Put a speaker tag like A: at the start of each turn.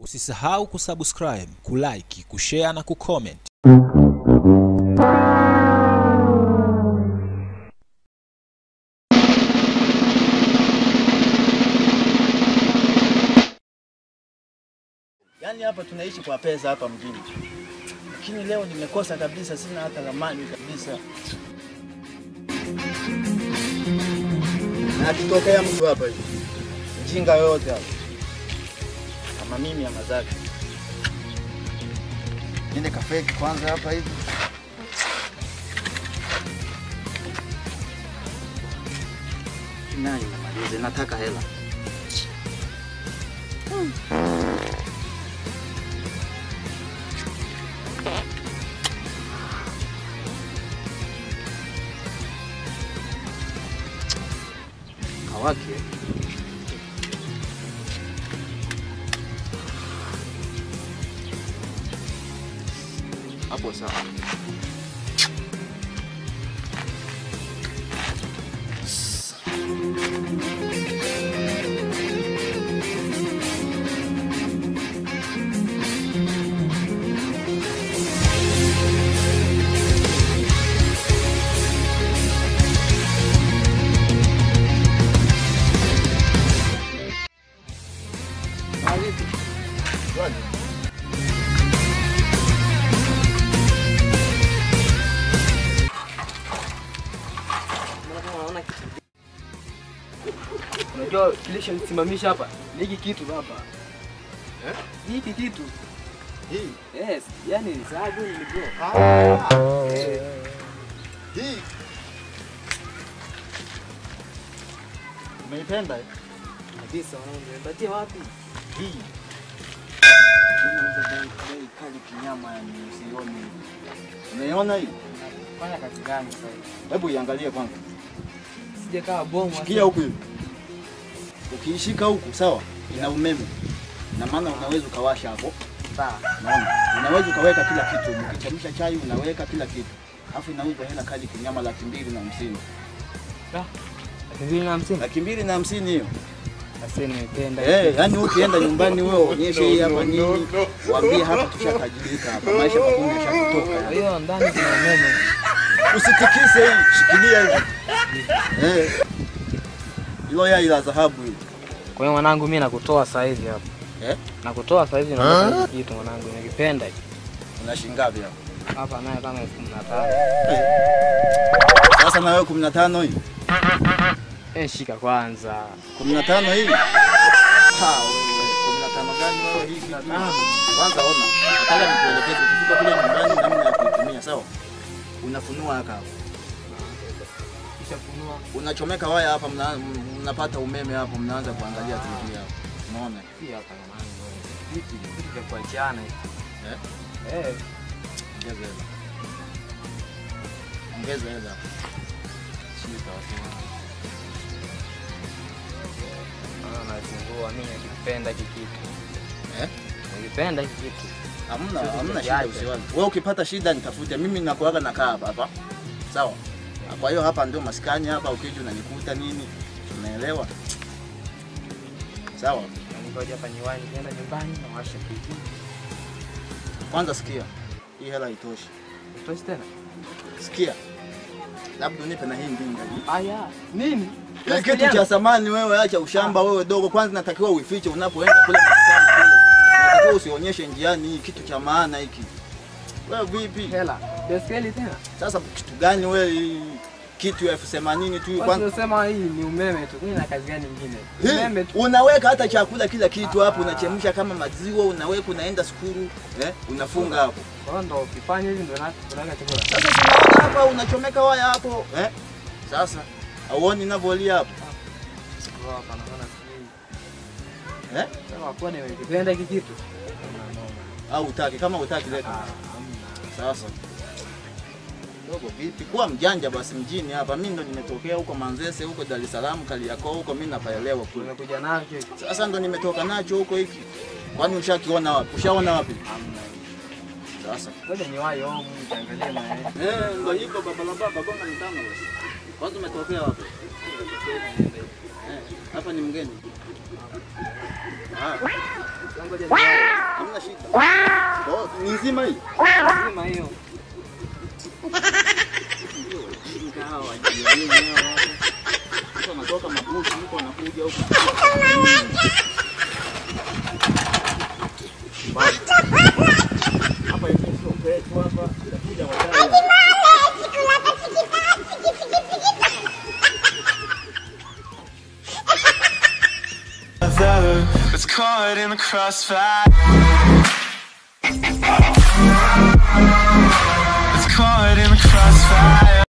A: Usisahau kusubscribe, kulike, kushare na kucomment.
B: Yaani hapa tunaishi kwa pesa hapa mjini, lakini leo nimekosa kabisa, sina hata lamani kabisa. Na akitokea mtu hapa hivi mjinga yoyote hapa kama mimi ama zake, niende kafeki kwanza hapa hivi nani namalize, nataka hela kawake hapo sawa.
C: Unajua kilichonisimamisha hapa ni hiki kitu hapa.
B: Eh?
C: Hiki kitu.
B: Hii
C: Yes, yani ni sababu ni bro.
B: hii umeipenda eh?
C: Kabisa wanangu, nimepatia wapi?
B: hii inauza bei bei kali kinyama, yani usione. Unaiona hii?
C: Fanya kazi gani sasa hivi?
B: Hebu iangalie kwanza,
C: Sije kawa bomu.
B: shikia huku hivi. Ukiishika huku sawa, ina umeme na maana unaweza ukawasha hapo,
C: Sawa.
B: unaona, unaweza ukaweka kila kitu, ukichemsha chai unaweka kila kitu, alafu inauzwa hela kali kinyama, laki mbili na hamsini.
C: Laki mbili na hamsini.
B: Laki mbili na hamsini hiyo.
C: Sasa nimependa.
B: Eh, yani ukienda nyumbani wewe onyeshe hii hapa nini, waambie hapa tushakajirika hapa, maisha magumu yashakutoka.
C: Kwa hiyo ndani kuna umeme.
B: Usitikise hii, shikilia hivi. Eh. Hilo yai la dhahabu hili.
C: Kwa hiyo mwanangu mimi nakutoa sasa hivi hapa.
B: Eh?
C: Nakutoa sasa hivi na hiki kitu mwanangu, nimekipenda hiki.
B: Una shilingi ngapi hapa?
C: Hapa naye kama elfu kumi na tano.
B: Sasa na wewe 15 hii.
C: Eh, shika kwanza.
B: 15 hii. Ha, wewe 15 gani wewe hii? Kwanza ona. Nataka nikuelekeze ukifika kule nyumbani namna ya kuitumia, sawa? Unafunua haka hapo.
C: Kisha funua.
B: Unachomeka waya hapa mna, mnapata umeme hapo mnaanza kuangalia TV hapo. Unaona?
C: Hii hapa mwanangu. Vipi? Vitu vya kuachiana hivi.
B: Eh?
C: Eh.
B: Ongeza hela. Ongeza hela.
C: Shika watu. Ah, nazingua mimi nikipenda hiki kitu.
B: Eh?
C: Nikipenda hiki kitu.
B: Hamna,
C: Vitu
B: hamna
C: vya
B: shida
C: kiaje.
B: usiwazi. Wewe ukipata shida nitafute. Mimi nakuaga nakaa hapa hapa. Sawa? Kwa hiyo hapa ndio maskani hapa, ukija unanikuta nini? Unaelewa? Sawa?
C: Ngoja hapa nyumbani, nienda nyumbani na washa kitu.
B: Kwanza sikia. Hii hela haitoshi.
C: Utoshi tena?
B: Sikia. Labda unipe na hii ndinga hii.
C: Aya, nini?
B: Hii kitu cha samani wewe, acha ushamba wewe dogo. Kwanza natakiwa uifiche unapoenda kule maskani kule. Natakiwa usionyeshe njiani hii kitu cha maana hiki. Wewe vipi?
C: Hela. Beskeli tena?
B: Sasa kitu gani wewe hii kitu ya elfu themanini tu
C: Kwanza
B: kwanza
C: unasema hii ni umeme tu. Mimi na kazi gani nyingine?
B: Hii,
C: Umeme tu.
B: unaweka hata chakula kila kitu
C: Ah.
B: hapo, unachemsha kama maziwa, unaweka unaenda skuru eh, unafunga hapo.
C: Kwa hiyo ndo ukifanya hivi ndo na tunaweka chakula.
B: Sasa tunaona hapa unachomeka waya hapo eh, sasa auoni ninavyolia hapo
C: Kwa hapa naona sijui.
B: eh,
C: Sema kwa nini nimependa hiki kitu?
B: au utaki? Kama utaki
C: Ah,
B: leta
C: hamna.
B: sasa. Dogo vipi? Kuwa mjanja basi mjini hapa. Mimi ndo nimetokea huko Manzese huko Dar es Salaam Kariakoo huko, mimi napaelewa kule.
C: Tumekuja nacho hiki.
B: Sasa ndo nimetoka nacho huko hiki. Kwani ushakiona wapi? Ushaona wapi?
C: Hamna.
B: Sasa
C: Ngoja niwahi home niangalie na yeye.
B: eh, ndo hivyo baba la baba, gonga ni tano basi. Kwanza umetokea wapi? Eh, hapa ni mgeni. Ah,
C: Ngoja nione.
B: Hamna shida. Oh, ni nzima hii.
C: Zima hiyo.
B: Ingawa jioni hao hapo. Mtu anatoka mabushi huko anakuja huko. Hapa hivi sio kwetu hapa. Itakuja wadai.
D: It's caught in the crossfire. It's caught in the crossfire.